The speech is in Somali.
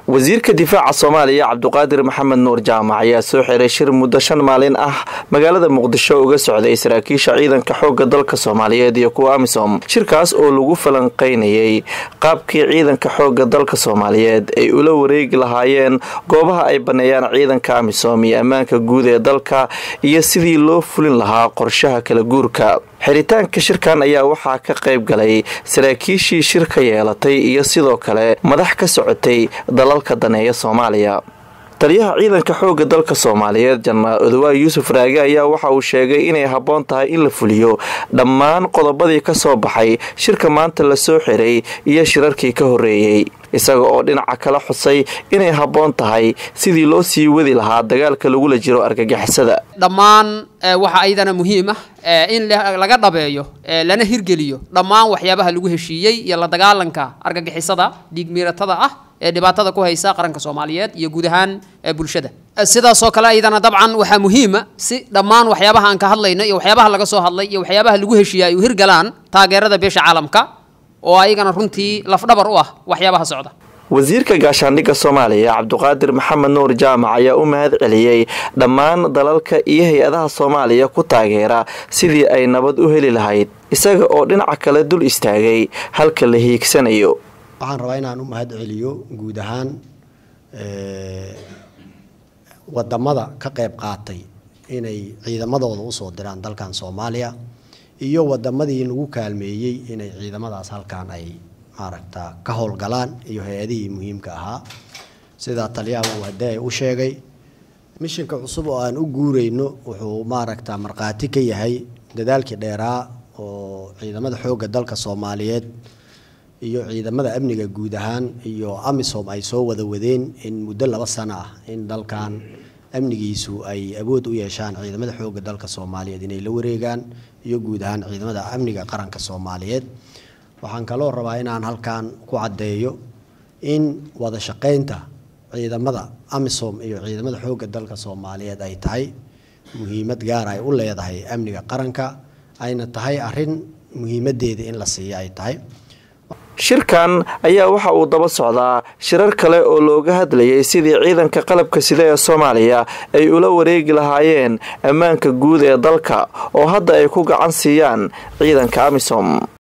wasiirka difaaca soomaaliya cabduqaadir maxamed nuur jaamac ayaa soo xiray shir muddo shan maalin ah magaalada muqdisho uga socday saraakiisha ciidanka xoogga dalka soomaaliyeed iyo kuwa amisom shirkaas oo lagu falanqaynayay qaabkii ciidanka xoogga dalka soomaaliyeed ay ula wareegi lahaayeen goobaha ay baneeyaan ciidanka amisom iyo ammaanka guud ee dalka iyo sidii loo fulin lahaa qorshaha kala guurka xiritaanka shirkan ayaa waxaa ka qayb galay saraakiishii shir ka yeelatay iyo sidoo kale madax ka socotay dalalka daneeya soomaaliya taliyaha ciidanka xoogga dalka soomaaliyeed janaraal odawaay yuusuf raage ayaa waxa uu sheegay inay habboon tahay in la fuliyo dhammaan qodobadii ka soo baxay shirka maanta la soo xiray iyo shirarkii ka horreeyey isaga oo dhinaca kala xusay inay habboon tahay sidii loo sii wadi lahaa dagaalka lagula jiro argagixisada dhammaan waxaa ayadana muhiim ah in laga dhabeeyo lana hirgeliyo dhammaan waxyaabaha lagu heshiiyey iyo la dagaalanka argagixisada dhiigmiiratada ah ee dhibaatada ku haysa qaranka soomaaliyeed iyo guud ahaan bulshada sidaasoo kale ayadana dabcan waxaa muhiima si dhammaan waxyaabaha aan ka hadlayno iyo waxyaabaha laga soo hadlay iyo waxyaabaha lagu heshiiya ay u hirgalaan taageerada beesha caalamka oo ayagana runtii lafdhabar u ah waxyaabaha socda wasiirka gaashaandhigga soomaaliya cabduqaadir maxamed nuur jaamac ayaa u mahad celiyey dhammaan dalalka iyo hay-adaha soomaaliya ku taageera sidii ay nabad u heli lahayd isaga oo dhinaca kale dul istaagay halka la hiigsanayo waxaan rabaa inaan u mahad celiyo guud ahaan wadamada ka qayb qaatay inay ciidamadooda usoo diraan dalkan soomaaliya iyo wadamadii lagu kaalmeeyey inay ciidamadaas halkan ay maaragta ka howlgalaan iyo hay-adihii muhiimka ahaa sidaa taliyaha uu hadee u sheegay mishinka cusub oo aan u guureyno wuxuu maaragta markhaati ka yahay dadaalkii dheeraa oo ciidamada xoogga dalka soomaaliyeed iyo ciidamada amniga guud ahaan iyo amisom ay soo wada wadeen in muddo laba sano ah in dalkan amnigiisu ay awood u yeeshaan ciidamada xoogga dalka soomaaliyeed inay la wareegaan iyo guud ahaan ciidamada amniga qaranka soomaaliyeed waxaan kaloo rabaa inaan halkan ku caddeeyo in wada shaqaynta ciidamada amisom iyo ciidamada xoogga dalka soomaaliyeed ay tahay muhiimad gaar ay u leedahay amniga qaranka ayna tahay arrin muhiimadeeda in la siiyo ay tahay shirkan ayaa waxa uu daba socdaa shirar kale oo looga hadlayay sidii ciidanka qalabka sida ee soomaaliya ay ula wareegi lahaayeen ammaanka guud ee dalka oo hadda ay ku gacan siiyaan ciidanka amisom